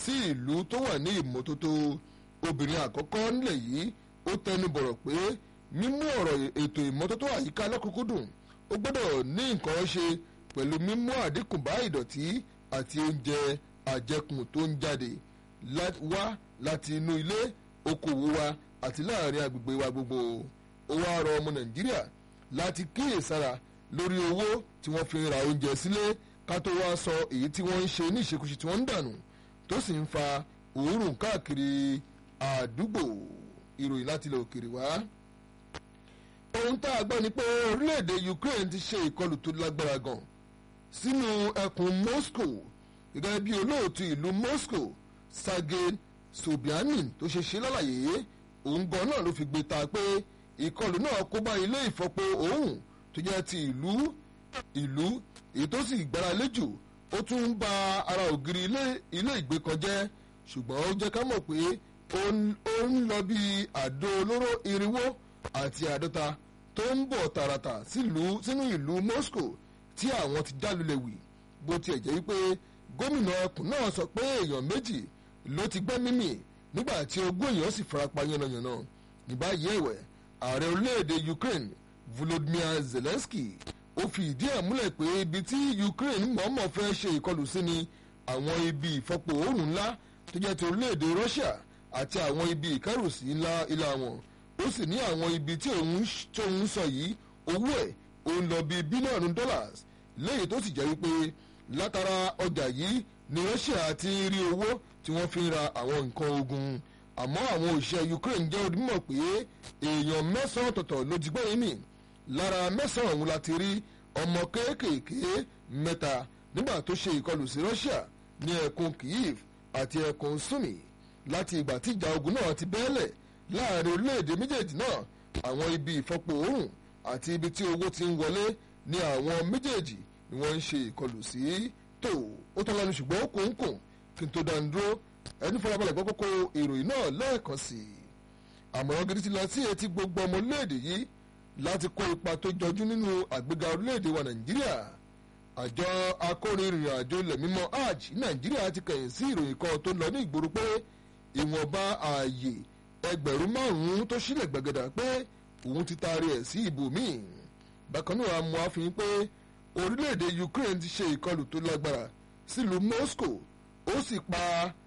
sí ìlú tó wà ní ìmọ́tótó obìnrin àkọ́kọ́ nílẹ̀ yìí ó tẹnu bọ̀rọ̀ pé mímú ọ̀rọ̀ ètò ìmọ́tótó àyíká lọ́kùnkúndùn ó gbọ́dọ̀ ní nǹkan ṣe pẹ̀lú mímú àdínkù bá ìdọ̀tí àti oúnjẹ àjẹkùn tó ń jáde wá láti inú ilé okòwò wa àti láàrin agbègbè wa gbogbo ó wá rọ ọmọ nàìjíríà láti kíyèsára lórí owó tí wọ́n fi ń ra oúnjẹ sílé ká tó wá sọ èyí tí wọ́n ń ṣe ní ìṣekúṣe tí wọ́n ń dànù tó sì ń fa òórùn káàkiri àdúgbò ìròyìn láti ilẹ̀ òkèèrè wá. ohun tá a gbọ́ ni pé orílẹ̀-èdè Ukraine ti ṣe ìkọlù tó lágbára gan sínú ẹkùn Moscow gẹ́gẹ́ bí olóòtú ìlú Moscow Sergei Sobyanin tó ṣe ṣe lálàyé òun gan náà ló fi gbé ta pé ìkọlù náà kó bá ilé ìfọpo òun tó jẹ́ ti ìlú ìlú èyí tó sì gbára léjò ó tún ń ba ara ògiri ilé ìgbé kan jẹ́ ṣùgbọ́n ó jẹ́ ká mọ̀ pé ó ń lọ bí àdó olóró irinwó àti àádọ́ta tó ń bọ̀ tààràtà sínú ìlú Moscow tí àwọn ti dálulẹ̀ wì bó tiẹ̀ jẹ́ wípé gómìnà ẹkùn náà sọ pé èèyàn méjì ló ti gbẹ́ mímì nígbà tí ogún èèyàn sì farapa yánnayànna ní báyìí ẹ̀wẹ̀ ààrẹ orílẹ̀-èdè Ukraine Volodymyr Zelensky ó fi ìdí ẹ̀ múlẹ̀ pé ibi tí Ukraine mọ̀ọ́mọ̀ fẹ́ ṣe ìkọlù sí ni àwọn ibi ìfọpo oòrùn ńlá tó jẹ́ ti orílẹ̀-èdè Russia àti àwọn ibi ìkẹ́rùsí ńlá ilá wọn ó sì ní àwọn ibi tí òun sọ yìí owó ẹ̀ ó ń lọ bí bílíọ̀nù dollars lẹ́yìn tó sì jẹ́ wípé látara ọjà yìí ni Russia ti ń rí owó tí wọ́n fi ń ra àwọn nǹkan ogun àmọ́ àwọn òṣìṣẹ́ Ukraine jẹ́ onímọ̀ pé èèyàn mẹ́sàn-án ọ̀tọ̀ọ̀tọ̀ ló ti gbẹ́yìn mì lára mẹ́sàn-án ọ̀hún la ti rí ọmọ kéékèèké mẹ́ta nígbà tó ṣe ìkọlù sí Russia ní ẹkùn Kyiv àti ẹkùn Sumi láti ìgbà tí ìjà ogun náà ti bẹ́ẹ̀lẹ̀ láàrin orílẹ̀-èdè méjèèjì náà àwọn ibi ìfọpo oòrùn àti ibi tí owó ti ń wọlé ní àwọn méjèèjì ni wọ́n ń ṣe ìkọlù sí tó ó tán lẹ́nu ṣùgbọ́n ó kún kùn kí n tó dánu dúró ẹni fọlábalẹ̀ gbọ́ kókó ìròyìn náà lẹ́ẹ̀kan sí i àmọ̀ràn gidi ti lọ sí etí gbogbo ọmọ orílẹ̀-èdè yìí láti kó ipa tó jọjú nínú àgbéga orílẹ̀-èdè wa nàìjíríà àjọ akórìnrìn àjò ilẹ̀ mímọ́ hajj nàìjíríà ti kẹ̀yìn sí ìròyìn kan tó lọ ní ìgboro pé ìwọ̀nba ààyè ẹgbẹ̀rún márùn-ún tó sílẹ̀ gbẹ̀gẹ̀dà pé òun ti taari ẹ̀ sí ibòmíì bákan náà mú àfihàn pé orílẹ̀-èdè Ukraine ti ṣe ìkọlù tó lágbára sílùú Moscow ó sì pa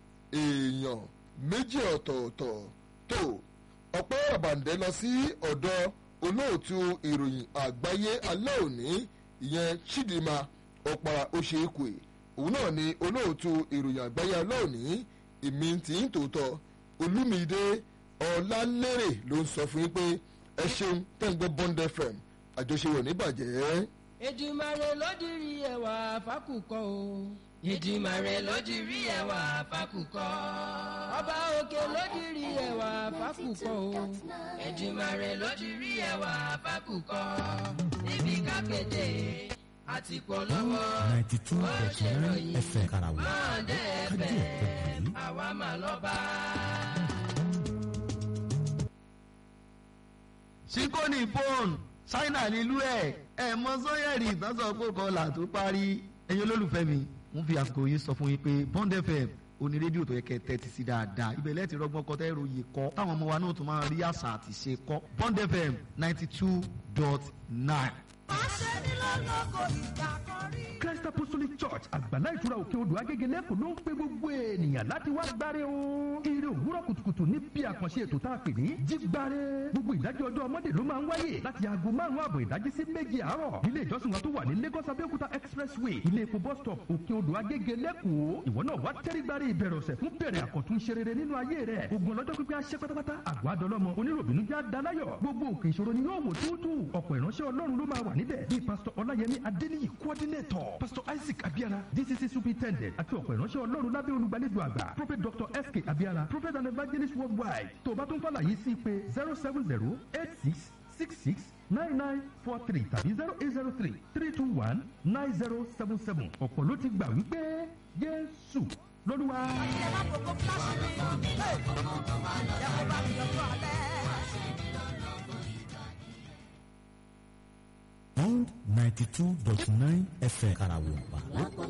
èèyàn méjì ọ̀tọ̀ọ̀tọ̀ tó ọ̀pẹ́ ọ̀bàǹdẹ́ lọ sí ọ̀dọ̀ olóòtú ìròyìn àgbáyé alẹ́ òní ìyẹn Chidinma ọ̀pàrà oṣèkùè òun náà ni olóòtú ìròyìn àgbáyé alẹ́ òní ìmí tí ń tòótọ́ Olúmídé Ọlálérè ló ń sọ fún yín pé ẹ ṣeun tẹ́ ń gbọ́ Bond FM àjọṣe wọ̀ níbàjẹ́. Èdùmàrè ló dirí ẹwà fákùkọ o. Èdùmàrè ló dirí ẹwà fákùkọ. Ọba òkè ló dirí ẹwà fákùkọ o. Èdùmàrè ló dirí ẹwà fákùkọ. Níbi kákéde àti polówó. ninety two point nine fm karawo Máa dẹ́ kájú ẹ̀bẹ̀ ọ̀pọ̀ yìí. àwa mà lọ́ba. síkóní fóònù ṣáínà nílùú ẹ̀ ẹ̀ mọ sọ́yẹ̀rì ìtànsán kó kọlà tó parí ẹ̀yin olólùfẹ́ mi mo fi àsìkò yìí sọ fún yín pé Bond FM oní rédíò tó yẹ kẹ́ tẹ́tí sí dáadáa ibẹ̀ lẹ́ẹ̀tì rọgbọ́n kọ́ tẹ́ ròyìn kọ́ táwọn ọmọ wa náà tún máa rí àṣà àti ṣe kọ́ Bond FM ninety two dot nine. Christ Apostolic Church àgbàlá ìtura òkè odò agége lẹ́kọ̀ọ́ ló ń pe gbogbo ènìyàn láti wá gbáre o. Ire òwúrọ̀ kùtùkùtù ní bí àkànṣe ètò tá a pè ní jígbáre. Gbogbo ìdájọ́ ọjọ́ ọmọdé ló máa ń wáyé láti aago márùn-ún àbọ̀ ìdájí sí méje àárọ̀. Ilé ìjọsìn wa tó wà ní Lagos Abẹ́òkúta Expressway. Ilé epo bus stop òkè odò agége lẹ́kọ̀ọ́. Ìwọ náà wá tẹ́rí gbáre ìbẹ̀rẹ̀ ọ̀sẹ̀ fún bẹ̀rẹ̀ àkọ́tún ṣe rere nínú ayé rẹ̀. Ogun ọlọ́jọ́ pípẹ́ aṣẹ́ pátápátá. Àgọ́ adọ́lọ́mọ oníròbìnú já daláyọ̀. Gbogbo òkè ìṣòro ni yóò wò túútú. Ọ̀pọ̀ ìránṣẹ́ Ọlọ́run ló máa wà níbẹ̀. Bíi pásítọ̀ Ọláyẹmí Adéníyì coordinator. Pásítọ̀ Isaac Abiara DCC superintendent àti ọ̀pọ̀ ìránṣẹ́ Ọlọ́run lábẹ́ olùgbàlejò àgbà. Prophet Dr. S.K. Abiara Prophet and evangelist worldwide. Tó o bá tún fàlàyé sí pé zero seven zero eight six six six nine nine four three tàbí zero eight zero three three two one nine zero seven seven. Ọ̀pọ̀ ló ti gbà wípé Jésù lọ́lúwa. Bond ninety two dot nine fm karawo pa.